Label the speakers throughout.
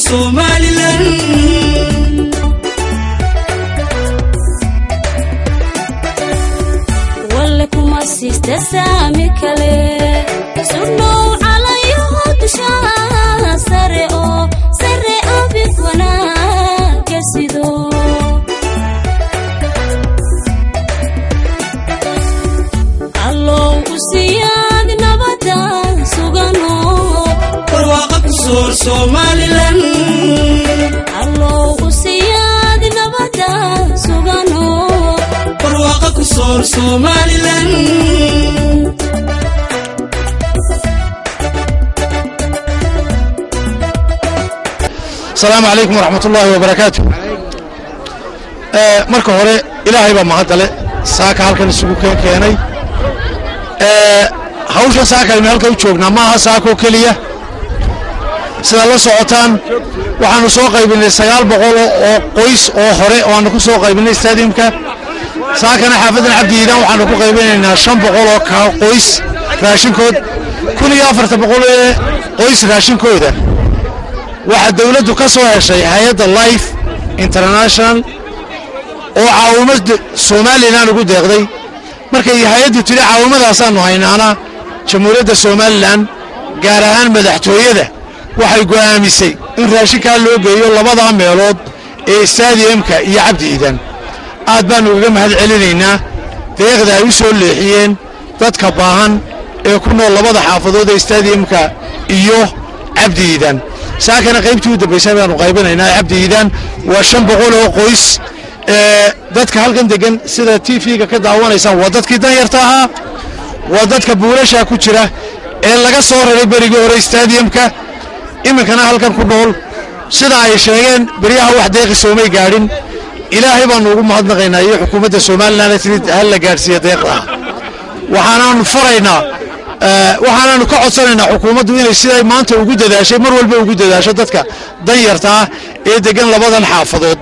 Speaker 1: somalilan
Speaker 2: walle kuma siista saami kale sudhow calayo dushaa sare oo sare abid wanaaga sido allow u siyaad nabada sugano
Speaker 1: barwaaqa ku soor somalilan
Speaker 2: allow u siyaad nabada sugano
Speaker 1: barwaaqa ku soor somalilan
Speaker 3: asalaamu calaykum waraxmat ullaahi wabarakaatu marka hore ilaahay baa mahadale saaka halkan isugu keen keenay hawshan saaka aynu halka u joognaa ma aha saakoo keliya sidaad la socotaan waxaanu soo qaybinay sagaal boqol oo qoys oo hore oo aanu ku soo qaybinay stadiumka saakana xaafadan cabdiidan waxaanu ku qaybinaynaa shan boqol oo ka qoys raashinkood kun iyo afartan boqol ee qoys raashinkooda waxaa dawladdu ka soo heshay hay-adda life international oo caawimad somalilan ugu deeqday markay hay-addu tidhi caawimmadaasaannu haynaana jamhuuriyadda somalilan gaar ahaan madaxtooyada waxay go'aamisay in raashinkaa loo geeyo labadaa meelood ee stadiumka iyo cabdi iidan aad baannu ugaga mahad celinaynaa deeqda ay u soo leexiyeen dadka baahan ee ku nool labada xaafadood ee stadiumka iyo cabdi iidan saakana qaybtii u dambaysay baanu qaybinaynaa cabdi iidaan waa shan boqol oo qoys ee dadka halkan degan sida t v-ga ka daawanaysaan waa dadkii danyarta ahaa waa dadka buulashaa ku jira ee laga soo raray berigii hore stadiumka iminkana halkan ku nool sida ay sheegeen beryaha wax deeqi soomay gaadhin ilaahay baanu ugu mahadnaqaynaa iyo xukuumadda somalilan tiri hal la gaadhsiiya deeqda waxaanaanu faraynaa waxaanaanu ka codsanaynaa xukuumaddu inay siday maanta ugu dadaashay mar walba ugu dadaasho dadka danyarta ah ee degan labadan xaafadood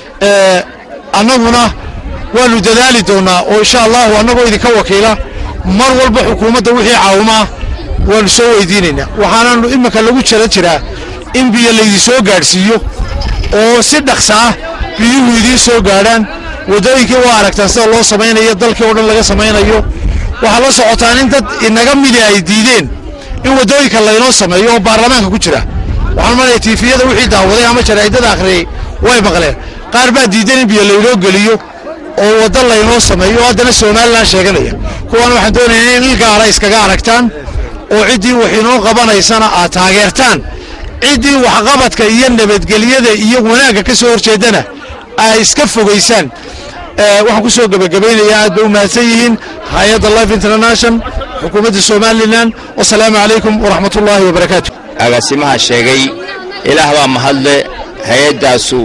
Speaker 3: annaguna waanu dadaali doonnaa oo insha allahu annagoo idinka wakiila mar walba xukuumadda wixii caawimaa waanu soo weydiinaynaa waxaanaanu iminka lagu jara jiraa in biyo laydin soo gaadhsiiyo oo si dhaqsa ah biyuhu idiin soo gaadhaan waddooyinkii waa aragtaan sida loo samaynayo dalkii oo dhan laga samaynayo waxaa la socotaan in dad inaga midi ay diideen in waddooyinka laynoo sameeyo oo baarlamaanka ku jira waxaan malaya tiifiyada wixii daawaday ama jaraa'idada akhriyey way maqleen qaar baa diidan in biyo laynoo geliyo oo waddo laynoo sameeyo oo haddana somalilan sheeganaya kuwaana waxaan doonayaa in il gaara iskaga aragtaan oo ciddii wax inoo qabanaysana aad taageertaan ciddii waxqabadka iyo nabadgelyada iyo wanaagga ka soo horjeedana ay iska fogaysaan waxaan ku soo gebagabaynayaa aad bay u mahadsan yihiin hay-adda life international xukuumadda somalilan wasalaamu calaykum waraxmat ullaahi wabarakaatu
Speaker 4: agaasimaha sheegay ilaah baa mahadle hay-addaasu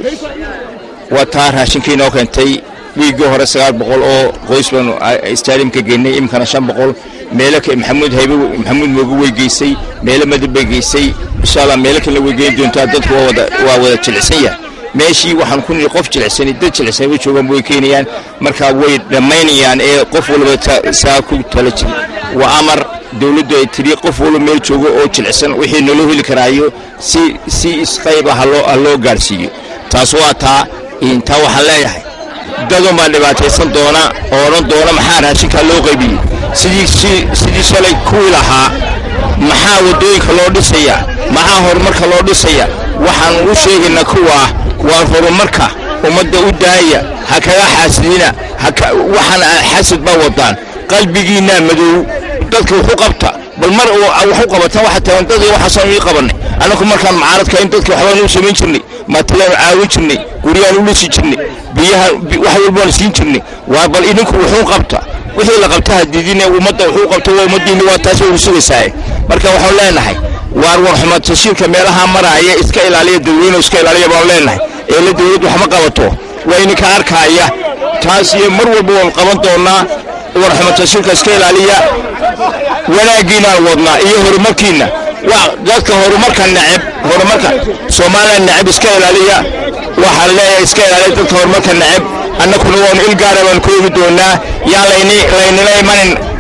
Speaker 4: wataa raashinkii inoo keentay wiiggii hore sagaal boqol oo qoys baanu stadiumka geenay iminkana shan boqol meelo maxamuud haybe maxamuud mooge way geysay meelo madab bay geysay insha allah meelo kalena way geyn doontaa dadku waa wada waa wada jilicsan yahay meeshii waxaan ku nidhi qof jilicsani dad jilicsan way joogaan way keenayaan markaa way dhammaynayaan ee qof walba saa ku tala jiri waa amar dawladdu ay tiri qof walba meel joogo oo jilicsan wixii naloo heli karaayo si si isqayba haloo ha loo gaadhsiiyo taas waa taa intaa waxaan leeyahay dadun baa dhibaataysan doona oo odhan doona maxaa raashinkaa loo qaybiyey sidii sidii shalay kuwii lahaa maxaa waddooyinka loo dhisaya maxaa horumarka loo dhisaya waxaan u sheegaynaa kuwaa waa horumarka ummadda u daaya ha kaga xaasidina waxaan xasid baa wadaan qalbigiinaa madow dadka wuxu qabta bal mar wax u qabataan waxa tagan dad waxaasaan ii qabanay annagu markaan mucaaradka in dadka waxbaan u samayn jirnay maatalaan caawin jirnay guryaan u dhisi jirnay biyaha wax walbaan siin jirnay waa bal idinku wuxuu qabta wixii la qabta hadiidine ummadda wuxuu qabta waa ummaddiinni waa taas waynu sugaysaa marka waxaan leenahay waar war xumaad tashiirka meelaha maraaya iska ilaaliya dadweyne iska ilaaliya baan leenahay ee la dawlad wax ma qabato waa idinka arkaaya taas iyo mar walba waan qaban doonaa war xumaad tashiirka iska ilaaliya wanaaggiinaan wadnaa iyo horumarkiinna waa dadka horumarka neceb horumarka soomaaliya neceb iska ilaaliya waxaan leeyahay iska ilaaliya dadka horumarka neceb annakuna waanu il gaara baan ku eegi doonaa yaan layni laynila imanin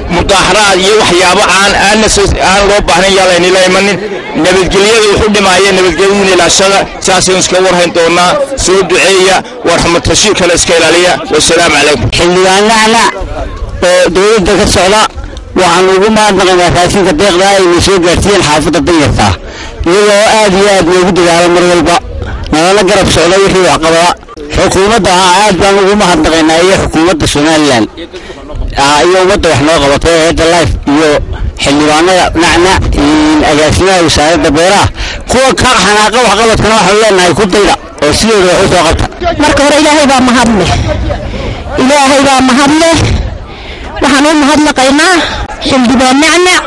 Speaker 4: mudaaxaraad iyo waxyaabo aan aan aan loo baahnayn yaa laynila imanin nabadgelyada wuxuu dhimaaya nabadgelyada ilaashada saasaynu iska warhayn doonaa soo duceeya warxamatashiirkana iska ilaaliya wasalaamu calaykum
Speaker 5: xildhibaanahana oo dowladda ka socda waxaan ugu mahadnaqaynaa raashinka deeqda ayna soo gaarsiiyeen xaafadda danyarta iyagoo aad iyo aad noogu dadaala mar walba nalala garab socda wixii waxqabada xukuumadda aad baan ugu mahadnaqaynaa iyo xukuumadda somalilan iyo ummadda wax noo qabato eedda life iyo xildhibaanada nacnac agaasimaha wasaaradda beeraha kuwa ka xanaaqa waxqabadkana waxaanu leenahay ku dayda oo sidooda wax u soo qabta
Speaker 6: marka hore ilaahay baa mahad leh ilaahay baa mahad leh waxaan u mahadnaqaynaa xildhibaan nacnac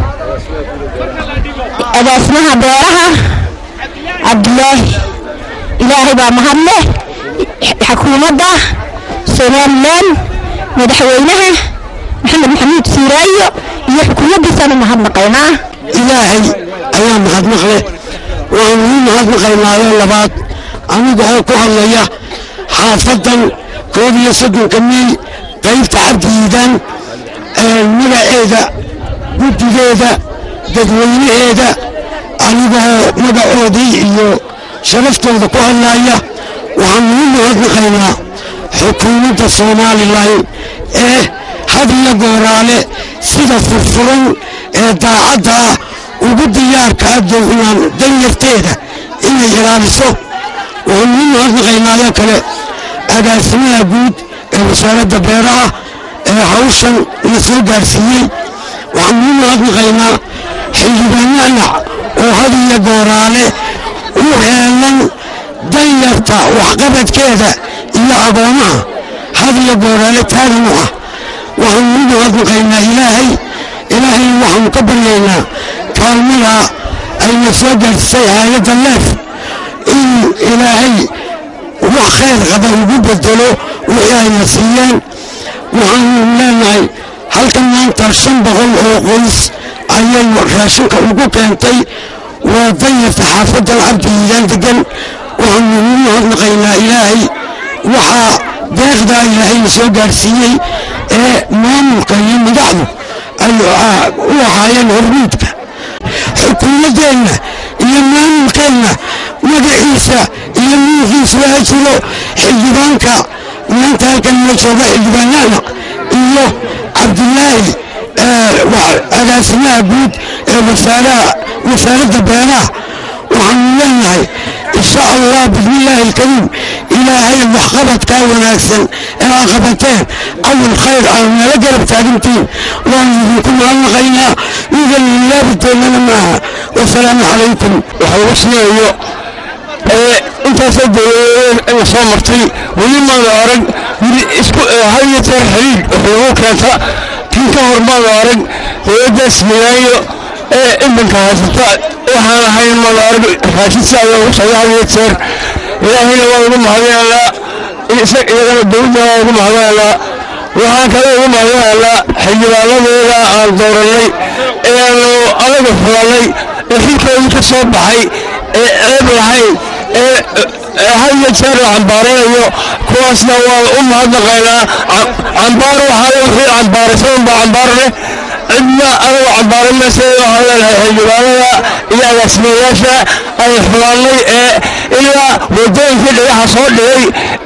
Speaker 6: agaasimaha beeraha cabdilaahi ilaahay baa mahad leh xukuumadda somalilan madaxweynaha maxamed maxamuud siiraayo iyo xukuumaddiisaan u mahadnaqaynaa
Speaker 5: ilaahay ayaa mahadnaqle waxaanu u mahadnaqaynaayo labaad aniga oo ku hadlaya xaafadan koob iyo soddonka miil qaybta cabdiidan magaceeda guddigeeda dadweynaheeda anigoo magacoodii iyo sharaftooda ku hadlaya waxaanu u mahadnaqaynaa xukuumadda somalilan ee had iyo gooraale sida furfuran ee daacadda ah ugu diyaarka ah dowlaan danyarteeda inay ilaaliso waxaanu u mahadnaqaynaayo kale agaasimaha guud ee wasaaradda beeraha ee hawshan la soo gaarsiiyey waxaanu u mahadnaqaynaa xildhibaananac oo had iyo gooraale u heelan danyarta waxqabadkeeda iyo agoomaha had iyo gooraale taagan u ah waxaanu u mahadnaqaynaa ilaahay ilaahay waxaanu ka baryaynaa kaalmada ayna soo gaarsiisay haayadda leef in ilaahay wax khayr qaba ugu bedelo wixii ayna siiyeen waxaanu leenahay halkan maanta shan boqol oo qoys ayay raashinka ugu keentay waa danyarta xaafaddan cabdiiidaan degan waxaanu ugu mahadnaqaynaa ilaahay waxaa deeqdaa ilaahayna soo gaarsiiyey ee maamulka iyo madaxdu ay u ahaayeen hormuudka xukuumaddeenna iyo maamulkeenna magaciisa iyo nuuxiisa waa jiro xildhibaanka maanta halkan la jooga xildhibaanahna iyo cabdilaahi agaasimaha guud ee wasaaradda beeraha waxaanu leenahay insha allah bismillaahi alkariim ilaahay waxqabadkaa wanaagsan ee aa qabateen awal khayr aa nala garab taagantiin waanu idinku mahadnaqaynaa idan ilaabateennana maaha wasalaamu calaykum waxa ugu siinayo intaasoo dowladeed la soo martay weli maana arag wili isku haya jeer xiriir wuxuu keenta kii ka hor maana arag dowladdaas milaayo ee iminka haysata waxaan ahayn maana arag raashidsi ayaa ugu socda haya jeer ilaahayna waa ugu mahadinaynaa iyagana dowladda waa ugu mahadinaynaa waxaan kale ugu mahadinaynaa xildhibaanadeeda aan doorannay eeaanu anaga fulannay ee xilkoodii ka soo baxay ee ceeb lahayn ee haya jeer la cambaaranayo kuwaasna waan u mahadnaqaynaa cambaar waxaa wixii cambaaraysan baa cambaar leh cidna anagu cambaaran maysa waxaan leenahay xildhibaanada iyo agaasimayaasha ay xumaanay ee ilaa wadooyinkii dhagaxa soo dhigay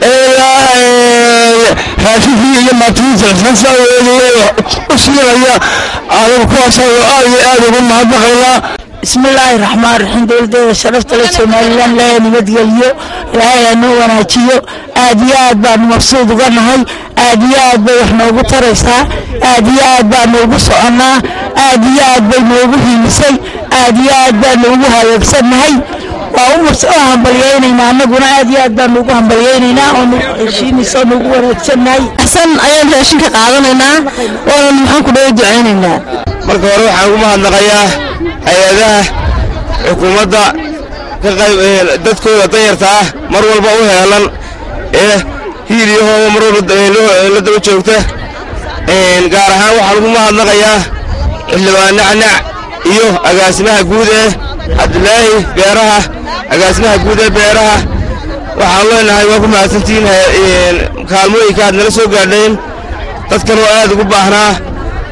Speaker 5: ilaa raashinkii iyo maatimiinta xisaabsaaweediy u siinaya anagu kuwaasaan aad iyo aad ugu mahadnaqaynaa
Speaker 6: بسم الله الرحمن الرحيم دولة شرفت لك سوماليان لا نبدغليو إلهي أنو وناجيو آديات بان مبسوط غنهي آديات بان وحنوغو تريسا آديات بان نوغو سعنا آديات بان نوغو هيمسي آديات بان نوغو هايقسنهي waa hambalyeynayna anaguna aad iyo aad baan ugu hambalyeynayna oo heshiinaysa nugu wanaagsannahay xasan ayaan raashinka qaadanaynaa waana maxaan ku dhawa ducaynaynaa
Speaker 4: marka hore waxaan ugu mahadnaqayaa hay-adaha xukuumadda ka qayb dadkooda danyarta ah mar walba u heelan ee hiiliyahooda mar walba la daba joogta gaar ahaan waxaan ugu mahadnaqayaa xildhibaan nacnac iyo agaasimaha guud ee cabdilaahi beeraha agaasimaha guud ee beeraha waxaan leenahay waa ku mahadsantihiin kaalmooyinka aad nala soo gaadhayn dadkan oo aad ugu baahnaa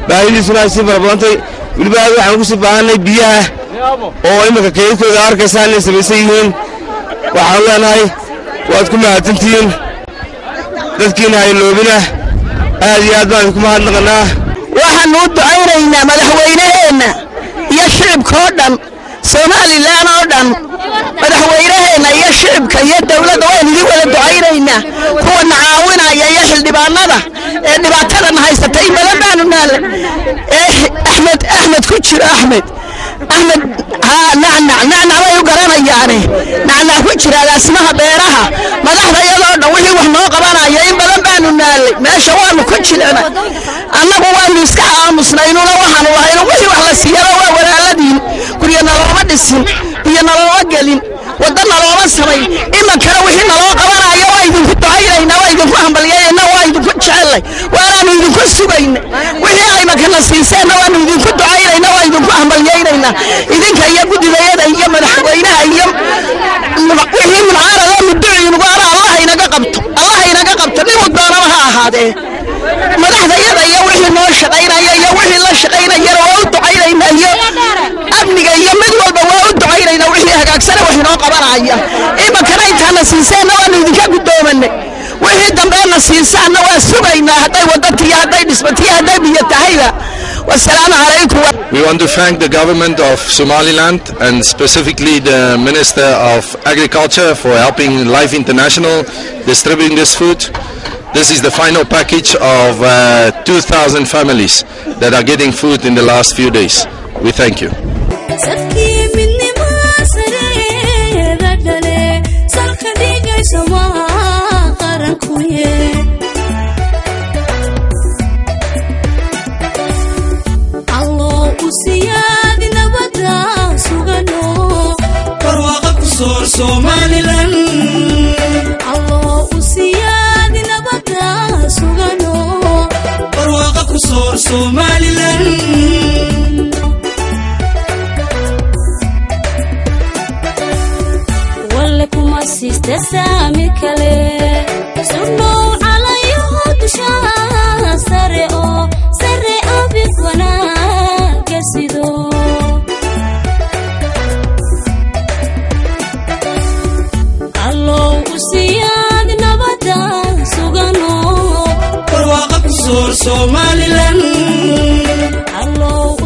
Speaker 7: baahidiisuna ay sii farabadantay weliba aad waxaan ugu sii baahanay biyaha oo iminka keydkooda arkaysaan inay samaysan yihiin waxaan leenahay waad ku mahadsantihiin dadkiina hayloobina aad iyo aad baan idinku mahadnaqanaa
Speaker 6: waxaannu u ducaynaynaa madaxweynaheenna iyo shicibka oo dhan somalilan oo dhan madaxweynaheenna iyo shicibka iyo dowladda waan idin wada ducaynaynaa kuwana caawinaya iyo xildhibaanada ee dhibaatadan haysata in badan baanu naala ee axmed axmed ku jiro axmed axmed haa nacnac nacnac bay u garanayaane nacnac ku jira agaasimaha beeraha madaxda iyadoo dhan wixii wax noo qabanaya in badan baanu naalay meesha waanu ku jilicnay annagu waanu iska aamusnaynuna waxaanu lahayno wixii wax la siiyaba waa walaaladiin guryo nalooma dhisin biyo nalooma gelin wadda nalooma samayn imankana wixii naloo qabanayo waa idinku ducaynayna waa idinku hambalyayna waa idinku jecellay waanaanu idinku sugayna wixii aymakana siiseenna waanu idinku ducaynayna waa idinku hambalyaynayna idinka iyo guddidayada iyo madaxweynaha iyo wixii munaarada muduciinugu ana allah inaga qabto allah inaga qabto ninuu doonaba ha ahaadee madaxdayada iyo wixii noo shaqaynaya iyo wixii la shaqaynayana waa u ducaynayna iyo amniga iyo mid walba waa u ducaynayna wixii hagaagsana wax inoo qabanaya imankana intaana siiseenna waanu idinka guddoomanay wixii dambeena siisaanna waa sugaynaa hadday wadatiyo hadday dhismatiyo hadday biyo tahayba wasalaamu calaykum
Speaker 8: We want to thank the government of Somaliland and specifically the Minister of Agriculture for helping Life International distributing this food. This is the final package of uh, 2,000 families that are getting food in the last few days. We thank you.
Speaker 2: sadkii midnimaa sareeda dhale salka dhigayso maha qarankuye alloo u siyaadi nabada sugano
Speaker 1: barwaaqa ku soor somalilan
Speaker 2: alloo u siyaadi nabada sugano
Speaker 1: barwaaqa ku soor somalilan
Speaker 2: walle kuma siista saami kale sudhow calayo dushaa sare oo sare abid wanaaga sido allow u siyaad nabada sugano
Speaker 1: barwaaqa ku soor somalilan
Speaker 2: allow